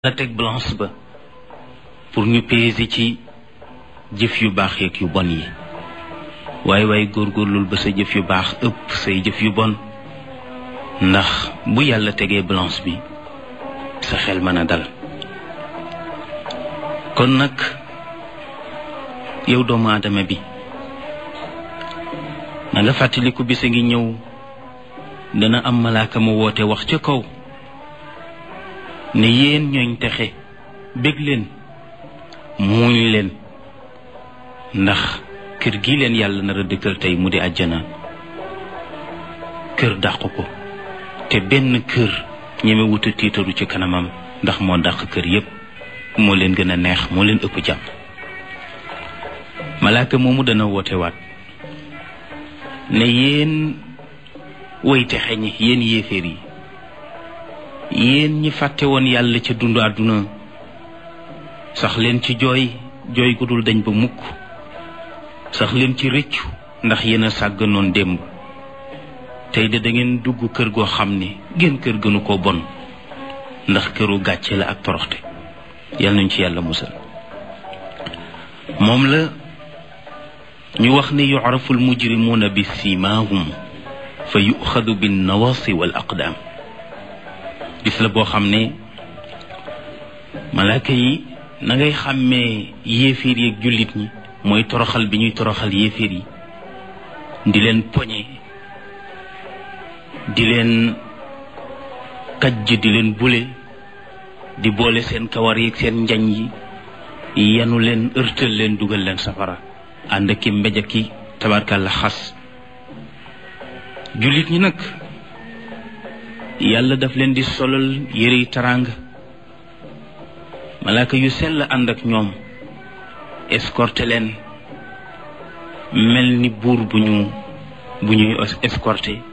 la teg balance ba pour ñu peser ci jëf yu baax yeeg yu bon yi waaye waaye góorgóorlul ba sa jëf yu baax ëpp say jëf yu bon ndax bu yàlla tegee balance bi sa xel mën a dal kon nag yow doomu aadama bi na nga fàttaliku bisa ngi ñëw dana am malaaka mu woote wax ca kaw ne yéen ñooñ texe bég leen muuñ leen ndax kër gi leen yàlla nar a dëkkal tey mu di àjjana kër dàq ko te benn kër ñeme wuta tiitaru ci kanamam ndax moo dàq kër yépp moo leen gën a neex moo leen ëpp jàmm malaaka moomu dana woote waat ne yéen woy texe ñi yéen yéeféer yi yéen ñi fàtte woon yàlla ca dund àdduna sax leen ci jooy jooy gu dul dañ ba mukk sax leen ci rëccu ndax yéen a sàgganoon démb tey de da ngeen dugg kër goo xam ne ngeen kër gënu ko bon ndax këru gàcce la ak toroxte yal nañ ci yàlla musal moom la ñu wax ne yucrafu almujrimuuna bi siimaahum fa yuxadu bin nawaasi wal aqdaam bis la boo xam ne malaaka yi na ngay xàmmee yéeféer yi ak jullit ñi mooy toroxal bi ñuy toroxal yéeféer yi di leen poñe di leen kajj di leen bule di boole seen kawar yi ak seen njañ yi yanu leen ërtal leen dugal leen safara ànd ki mbéj ki tabarkàlla xas jullit ñi nag yàlla daf leen di solal yërey taraanga malaaka yu sell ànd ak ñoom escorté leen mel ni buur bu ñu bu ñuy escorté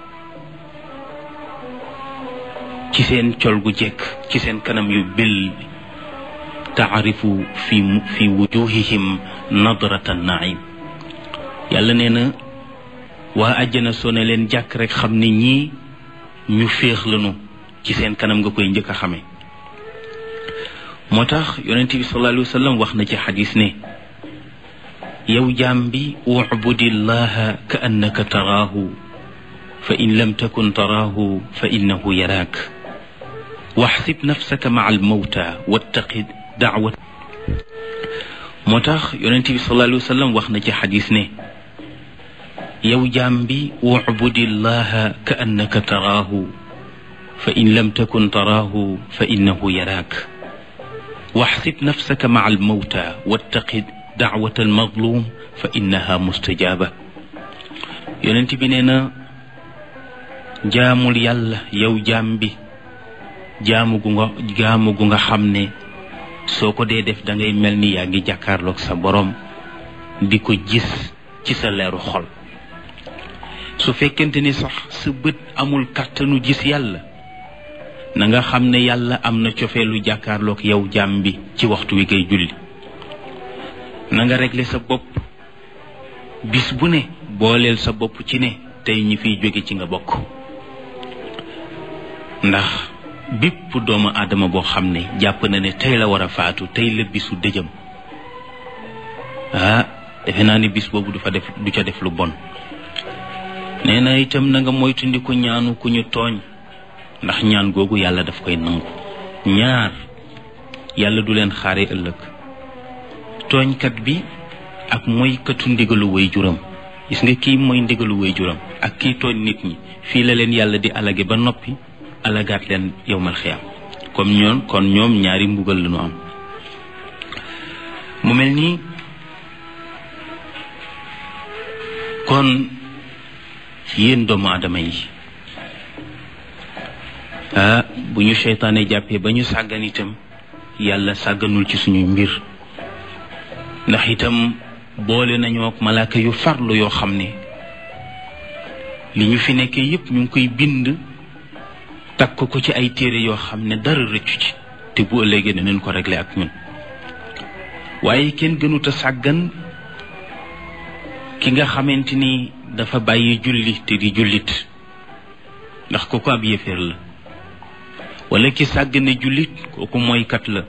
ci seen col gu jekk ci seen kanam yu bil taarifu fi fi wujuhihim nadrata naim yàlla nee na waa àjjana soo ne leen jàkk rek xam ne ñii ñu féex lanu ci seen kanam nga koy njëkk a xamee moo tax yonent bi sallallahu alayhi wa sallam wax na ci xadis ne yow jaam bi ubudillaha ka annaka taraahu fa in lam takun taraahu fa innahu yaraak waxsib nafsaka maa almawta wattaqi daawat moo tax yonent bi sallallahu alayhi wa sallam wax na ci xadis ne yow jaam bi ubudillaha ka annaka taraahu fa in lam takun taraahu fa innahu yaraak waxsib nafsaka maa almawta wattaqi daawata almazlum fa innaha mustajaaba yonent bi nee na jaamul yàlla yow jaam bi jaamu gu nga jaamu gu nga xam ne soo ko dee def da ngay mel ni yaa ngi jàkkaarloog sa borom di ko gis ci sa leeru xol su fekkente ni sax sa bët amul kàttanu gis yàlla na nga xam ne yàlla am na cofeelu jàkkaarloog yow jaam bi ci waxtu wi ngay julli na nga régler sa bopp bis bu ne booleel sa bopp ci ne tey ñi fiy jóge ci nga bokk ndax bépp doomu aadama boo xam ne jàpp na ne tey la war a faatu tey la bisu dëjëm ah defe naa ni bis boobu du fa def du ca def lu bon nee na itam na nga moytandiku ñaanu ku ñu tooñ ndax ñaan googu yàlla daf koy nangu ñaar yàlla du leen xaare ëllëg tooñkat bi ak moykatu ndigalu way juram gis nga kii mooy ndigalu way juram ak kii tooñ nit ñi fii la leen yàlla di alage ba noppi alagaat leen yowmal xiyaam comme ñoom kon ñoom ñaari mbugal la ñu am mu mel nii kon yéen doomu aadama yi ah bu ñu seytaane jàppee ba ñu sàggan itam yàlla sàgganul ci suñuy mbir ndax itam boole nañoo ak malaaka yu farlu yoo xam ne li ñu fi nekkee yépp ñu ngi koy bind takk ko ci ay téere yoo xam ne dara rëccu ci te bu ëllëgee danañ ko réglé ak ñun waaye kenn gënut a sàggan ki nga xamante ni dafa bàyyi julli te di jullit ndax kooku ab yéeféer la wala ki sàggane jullit kooku mooykat la